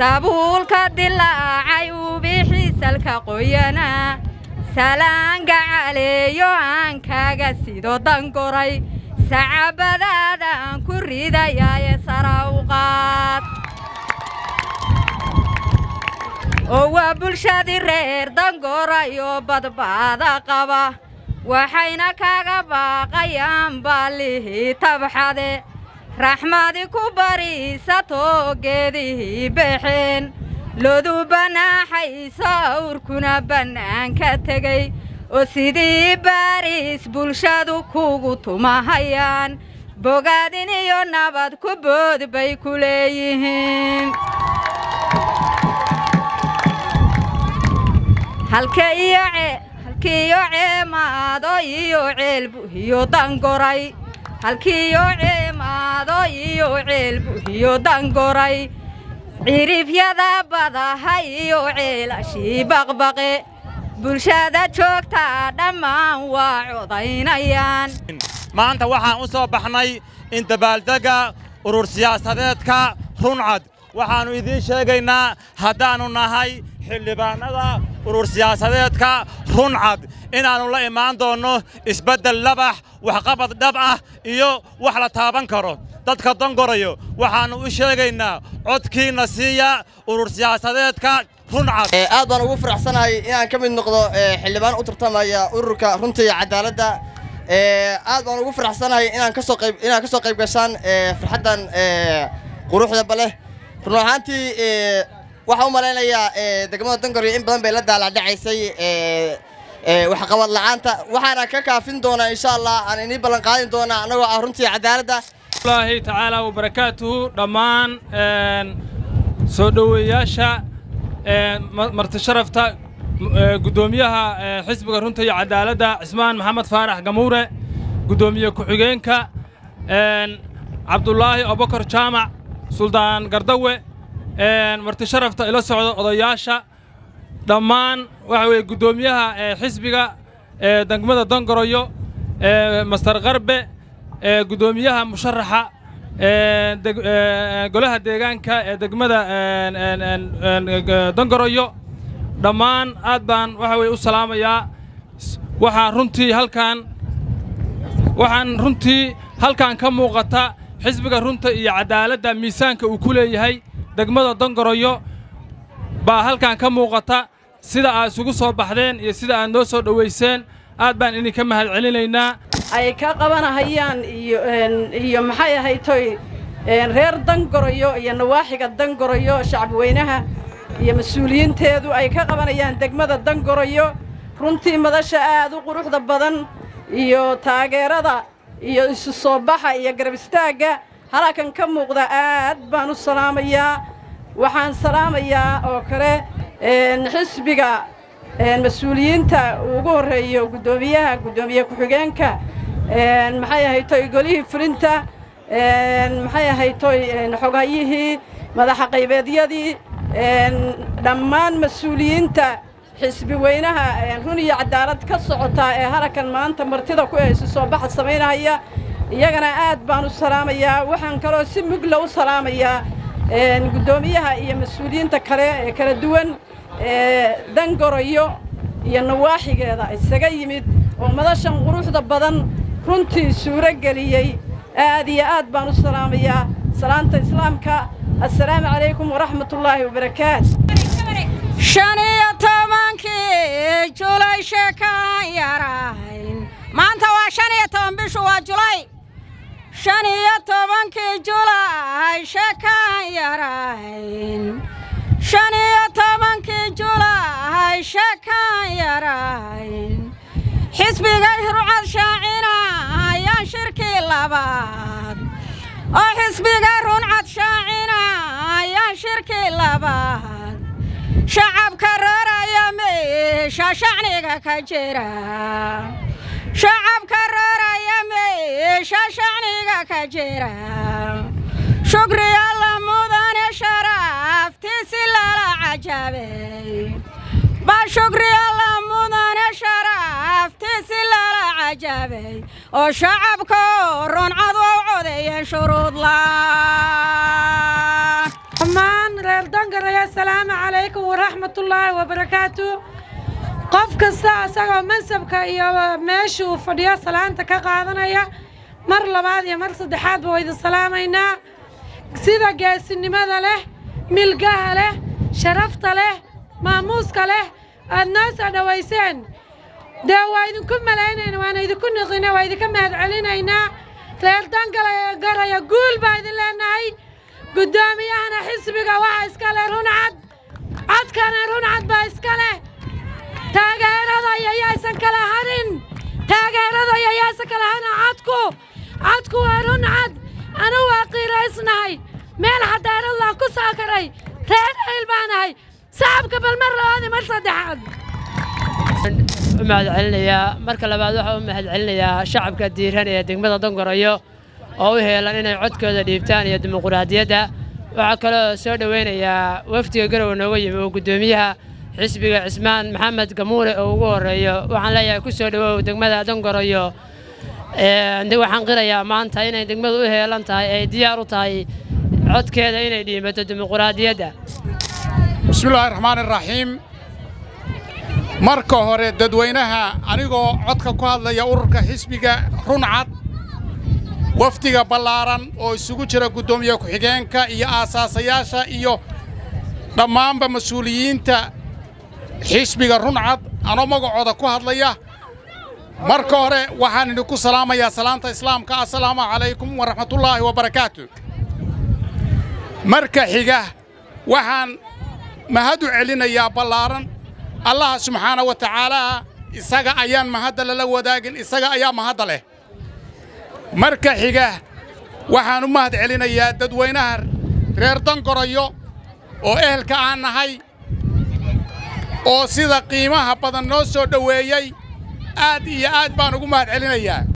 sabuulka dilaacay ubixisalka qoyana salaanga caleeyo aan kaaga sido dangoray sacabadaadaan ku ridayaaye sara u qaad oo waa bulshadii reer dangorayo badbaada qaba waxayna kaga baaqayaan baallihii tabxade raxmadi ku bariisatoo geedihii baxeen lodu banaaxayso awrkuna bannaanka tegay oo sidii baariis bulshadu kugu tumahayaan bogaadin iyo nabad ku bood bay ku leeyihiin halkiiyo ceemaado iyo ceelbuhiyo dangoray halkiiyo ceemaado iyo ceelbuhiyo dangoray cirifyada badaha iyo ceelashii baqbaqe bulshada joogtaa dhammaan waa codaynayaan maanta waxaan u soo baxnay in dabaaldegga urur siyaasadeedka runcad waxaannu idiin sheegaynaa haddaannu nahay xildhibaannada urur siyaasadeedka runcad inaannu la imaan doonno isbeddel labax waxqabad dhab ah iyo wax la taaban karo dadka dangorayo waxaannu u sheegaynaa codkiinna siiya urur siyaasadeedka runcad aad baan ugu faraxsanahay inaan ka mid noqdo xildhibaan u tartamaya ururka runta iyo cadaaladda aad baan ugu faraxsanahay inaan kasoo qayb inaan ka soo qayb gashaan farxaddan quruxda baleh run ahaantii waxaan u malaynayaa degmada dangoryo in badan bay la daalaadhacaysay waxqabad la'aanta waxaana ka kaafin doonaa insha allah aan inii ballan qaadin doonaa annagoo ah runtii cadaaladda allahi tacaala wabarakaatuhu dhammaan soo dhoweeyaasha marti sharafta guddoomiyaha xisbiga runta iyo cadaaladda cismaan maxamed faarax gamuure guddoomiye ku-xigeenka cabdulaahi abubakar jaamac suldaan gardawe marti sharafta ila socda odayaasha dhammaan waxa weeye guddoomiyaha xisbiga degmada dangoroyo master qarbe guddoomiyaha musharaxa golaha deegaanka ee degmada dangoroyo dhammaan aad baan waxa weye u salaamayaa waxaa runtii halkaan waxaan runtii halkaan ka muuqata xisbiga runta iyo cadaaladda miisaanka uu ku leeyahay degmada dangoroyo baa halkaan ka muuqata sida aad isugu soo baxdeen iyo sida aad noo soo dhowayseen aad baan idinka mahad celinaynaa ay ka qabanahayaan iyo maxay ahaytoy reer dangoroyo iyo nawaaxiga dangoroyo shacabweynaha iyo mas-uuliyiinteedu ay ka qabanayaan degmada dangoroyo runtii madasha aad u quruxda badan iyo taageerada iyo isu soo baxa iyo garab istaagga halkan ka muuqda aad baan u salaamayaa waxaan salaamayaa oo kale xisbiga mas-uuliyiinta ugu horreeyo guddoomiyaha guddoomiye ku-xigeenka maxay ahaytoy golihii fulinta maxay ahaytoy xoghayihii madaxa qaybeedyadii dhammaan mas-uuliyiinta xisbi weynaha run iyo cadaalad ka socotaa ee halkan maanta martida ku isu soo baxa samaynahaya iyagana aad baan u salaamayaa waxaan kaloo si mugla u salaamayaa guddoomiyaha iyo mas-uuliyiinta kale ee kala duwan ee dangoroyo iyo nawaaxigeeda isaga yimid oo madashan quruxda badan runtii suuro geliyey aad iyo aad baan u salaamayaa salaanta islaamka assalaamu calaykum waraxmatullaahi wabarakaatu shan iyo tobankii julay sheekaan yarahayn maanta waa shan iyo toban bishu waa julay shan iyo tobankii julay sheekaan yarahayn shan iyo tobankii julay sheekaan yarahayn xisbiga rucad shaacina ayaan shirkii labaad oo xisbiga runcad shaacina ayaan shirkii labaad shacabka rooraya meesha shacniga ka jira shacabka rooraya meesha shacniga ka jira shukri alla mudane sharaftiisi lala cajabay ba shukri alla mudane sharaftiisi lala cajabay oo shacabka runcad u codeeyeen shuruud la'aan dhammaan reer dangarayo assalaamu calaykum waraxmatullaahi wabarakaatu qof kasta isagoo mansabka iyo meesha uu fadhiyo salaanta ka qaadanaya mar labaad iyo mar saddexaadba waa idin salaamaynaa sida geesinimada leh milgaha leh sharafta leh maamuuska leh aad noo soo dhowayseen dee waa idinku malaynayna waana idinku niqina waa idinka mahad celinaynaa reer dangalgaraya guul baa idin leenahay guddoomiyahana xisbiga waxa iska leh runcad codkana runcad baa iska leh taageerada yayaysan kala harin taageerada yayaysan kala harin codku codku waa runcad anu waa qiiraysnahay meel xadaaradlaan ku soo karay reer ayl baanahay sacabka bal mar labaad iyo mar saddexaad u mahad celinayaa marka labaad waxaa u mahad celinayaa shacabka diiran ee degmada dongoroyo oo u heelan inay codkooda dhiibtaan iyo dimuquraadiyadda waxaa kaloo soo dhowaynayaa wafdiga garowe nooga yimi oo guddoomiyaha xisbiga cismaan maxamed gamuure oo ugu horreeyo waxaan leeyahay ku soo dhowow degmada dongoroyo waxaan qirayaa maanta inay degmadu u heelan tahay ay diyaar u tahay codkeeda inay dhiibato dimuquraadiyadda bismillaahi raxmaani raxiim marka hore dadweynaha anigoo codka ku hadlaya ururka xisbiga runcad wafdiga ballaaran oo isugu jira guddoomiye ku-xigeenka iyo aasaasayaasha iyo dhammaanba mas-uuliyiinta xisbiga runcad anoo magacooda ku hadlaya marka hore waxaan idinku salaamayaa salaanta islaamka assalaamu calaykum waraxmatullaahi wabarakaatu marka xiga waxaan mahad u celinayaa ballaaran allaha subxaana wa tacaalaa isaga ayaan mahadda lala wadaagin isaga ayaa mahadda leh marka xiga waxaan u mahad celinayaa dadweynaha reer dangoroyo oo ehelka aan nahay oo sida qiimaha badan noo soo dhoweeyey aad iyo aad baan ugu mahad celinayaa